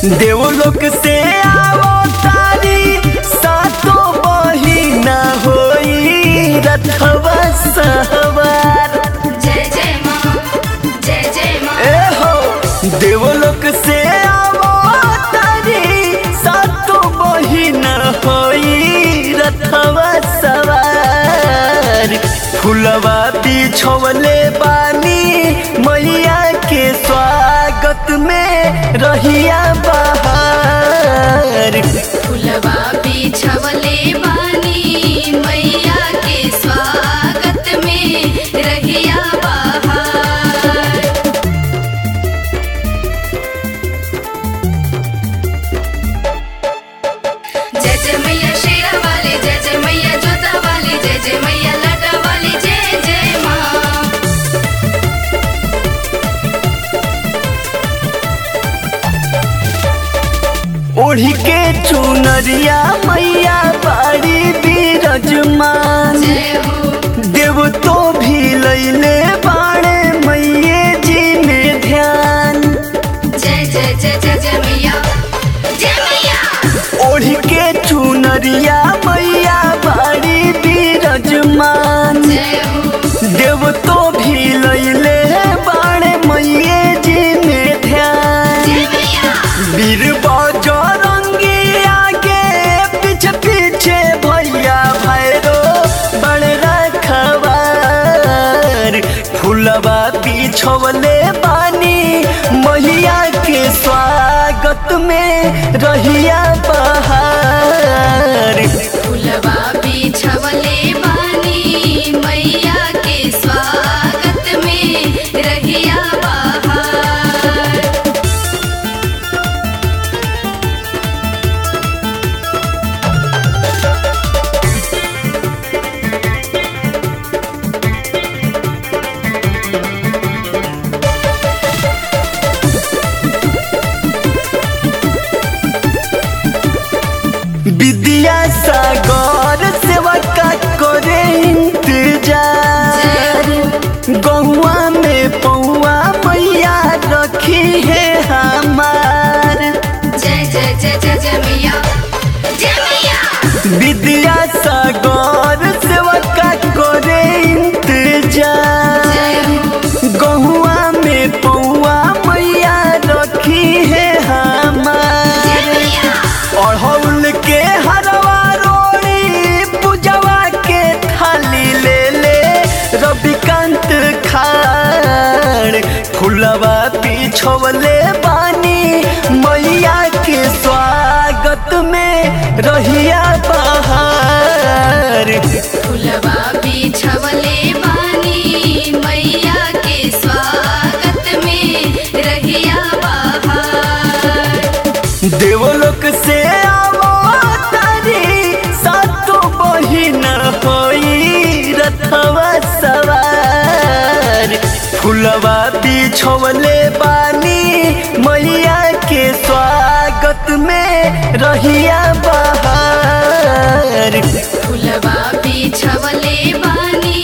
देवलोक से आवो तारी सातो बहिना होई रथवा सहवार जय जय माँ जय जय माँ ए हो देवलोक से आवो तारी सातो बहिना होई रथवा सवार फुलवा बिछवले बानी मैया के स्वागत में रहिया बहार फुलवा बिछवले बानी मैया के स्वागत में रहिया बहार जय जय मैया शेरा वाली जय जय मैया जोता वाली जय जय मैया लाटा वाली जय जय माँ ओढ़ी के चुनरिया मैया बाड़ी बिरजमान जय हो देव तो भी लैले बाणे मैये जी में ध्यान जय जय जय जय जय मैया जय मैया ओढ़ी के चुनरिया मैया बाड़ी बिरजमान जय हो देव तो भी लैले बाणे मैये जी में ध्यान जय मैया वीर बजरंगी आगे पीछे पीछे भैया भैरो बड़ रखवार फुलवा बिछवले बानी मैया के स्वागत में रहिया बहार फुलवा बिछवले बानी मैया के स्वागत में रहिया बहार विद्या सागर सेवा का करे इंतजार गहुआ में पौआ मैया रखी है हमार जय जय जय जय जय मैया जय मैया विद्या सागर सेवा का करे इंतजार जय हो गहुआ में पौआ मैया रखी है जय हमार मैया अड़हुल के हरवा रोड़ी पूजवा के थाली ले ले रविकांत खाड़ फुलवा पिछवले बानी मैया के स्वागत में रहिया बहार फुलवा बिछवले बानी मैया के स्वागत में रहिया बहार देवलोक से आवो तारी सातो बहिन होई रथवा सवार फुलवा बिछवले बानी मैया के स्वागत में रहिया बहार फुलवा बिछवले बानी